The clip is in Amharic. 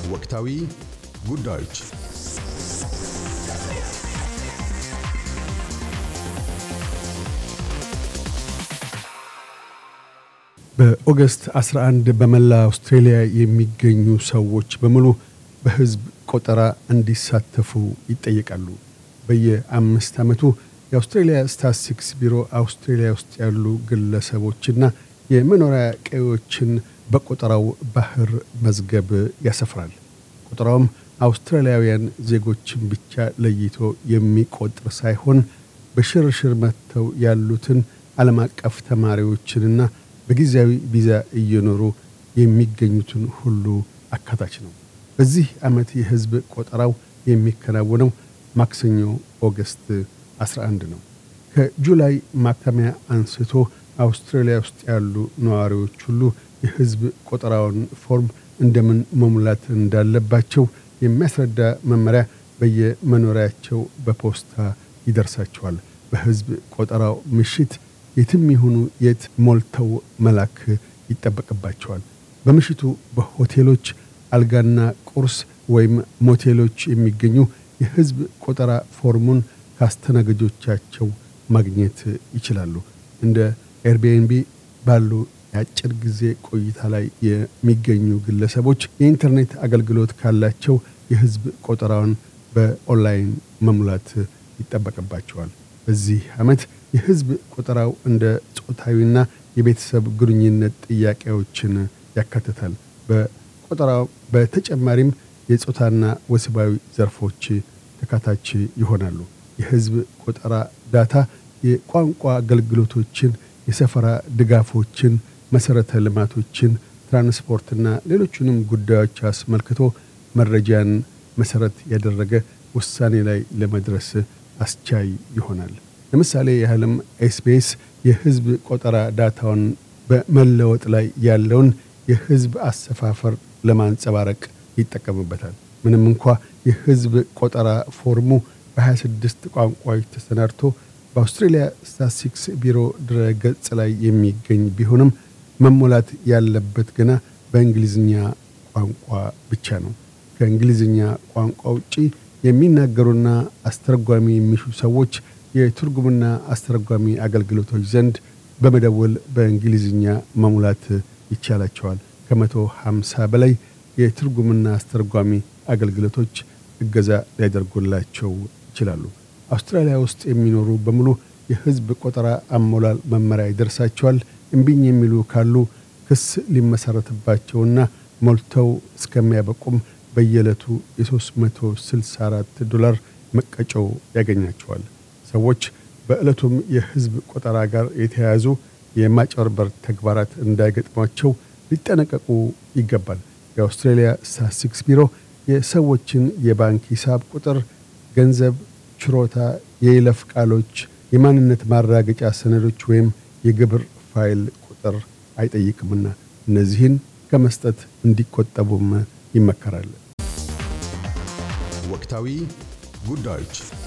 ወቅታዊ ጉዳዮች በኦገስት 11 በመላ አውስትሬልያ የሚገኙ ሰዎች በሙሉ በሕዝብ ቆጠራ እንዲሳተፉ ይጠየቃሉ። በየአምስት ዓመቱ የአውስትሬልያ ስታትስቲክስ ቢሮ አውስትሬልያ ውስጥ ያሉ ግለሰቦችና የመኖሪያ ቀዬዎችን በቆጠራው ባህር መዝገብ ያሰፍራል። ቆጠራውም አውስትራሊያውያን ዜጎችን ብቻ ለይቶ የሚቆጥር ሳይሆን በሽርሽር መጥተው ያሉትን ዓለም አቀፍ ተማሪዎችንና በጊዜያዊ ቪዛ እየኖሩ የሚገኙትን ሁሉ አካታች ነው። በዚህ ዓመት የሕዝብ ቆጠራው የሚከናወነው ማክሰኞ ኦገስት 11 ነው። ከጁላይ ማክተሚያ አንስቶ አውስትራሊያ ውስጥ ያሉ ነዋሪዎች ሁሉ የሕዝብ ቆጠራውን ፎርም እንደምን መሙላት እንዳለባቸው የሚያስረዳ መመሪያ በየመኖሪያቸው በፖስታ ይደርሳቸዋል። በሕዝብ ቆጠራው ምሽት የትም ይሁኑ የት ሞልተው መላክ ይጠበቅባቸዋል። በምሽቱ በሆቴሎች አልጋና ቁርስ ወይም ሞቴሎች የሚገኙ የሕዝብ ቆጠራ ፎርሙን ከአስተናጋጆቻቸው ማግኘት ይችላሉ። እንደ ኤርቢኤንቢ ባሉ የአጭር ጊዜ ቆይታ ላይ የሚገኙ ግለሰቦች የኢንተርኔት አገልግሎት ካላቸው የሕዝብ ቆጠራውን በኦንላይን መሙላት ይጠበቅባቸዋል። በዚህ ዓመት የሕዝብ ቆጠራው እንደ ጾታዊና የቤተሰብ ግንኙነት ጥያቄዎችን ያካትታል። በቆጠራው በተጨማሪም የጾታና ወሲባዊ ዘርፎች ተካታች ይሆናሉ። የሕዝብ ቆጠራ ዳታ የቋንቋ አገልግሎቶችን፣ የሰፈራ ድጋፎችን፣ መሠረተ ልማቶችን፣ ትራንስፖርትና ሌሎቹንም ጉዳዮች አስመልክቶ መረጃን መሠረት ያደረገ ውሳኔ ላይ ለመድረስ አስቻይ ይሆናል። ለምሳሌ ያህልም ኤስቢኤስ የሕዝብ ቆጠራ ዳታውን በመለወጥ ላይ ያለውን የሕዝብ አሰፋፈር ለማንጸባረቅ ይጠቀምበታል። ምንም እንኳ የሕዝብ ቆጠራ ፎርሙ በ26 ቋንቋዎች ተሰናድቶ በአውስትሬልያ ስታትስቲክስ ቢሮ ድረ ገጽ ላይ የሚገኝ ቢሆንም መሞላት ያለበት ገና በእንግሊዝኛ ቋንቋ ብቻ ነው። ከእንግሊዝኛ ቋንቋ ውጪ የሚናገሩና አስተረጓሚ የሚሹ ሰዎች የትርጉምና አስተረጓሚ አገልግሎቶች ዘንድ በመደወል በእንግሊዝኛ መሙላት ይቻላቸዋል። ከመቶ ሃምሳ በላይ የትርጉምና አስተርጓሚ አገልግሎቶች እገዛ ሊያደርጉላቸው ይችላሉ። አውስትራሊያ ውስጥ የሚኖሩ በሙሉ የሕዝብ ቆጠራ አሞላል መመሪያ ይደርሳቸዋል። እምቢኝ የሚሉ ካሉ ክስ ሊመሰረትባቸውና ሞልተው እስከሚያበቁም በየዕለቱ የ364 ዶላር መቀጮው ያገኛቸዋል። ሰዎች በዕለቱም የሕዝብ ቆጠራ ጋር የተያያዙ የማጭበርበር ተግባራት እንዳይገጥሟቸው ሊጠነቀቁ ይገባል። የአውስትሬልያ ስታትስቲክስ ቢሮ የሰዎችን የባንክ ሂሳብ ቁጥር፣ ገንዘብ፣ ችሮታ፣ የይለፍ ቃሎች፣ የማንነት ማረጋገጫ ሰነዶች ወይም የግብር ፋይል ቁጥር አይጠይቅምና እነዚህን ከመስጠት እንዲቆጠቡም ይመከራል። ወቅታዊ ጉዳዮች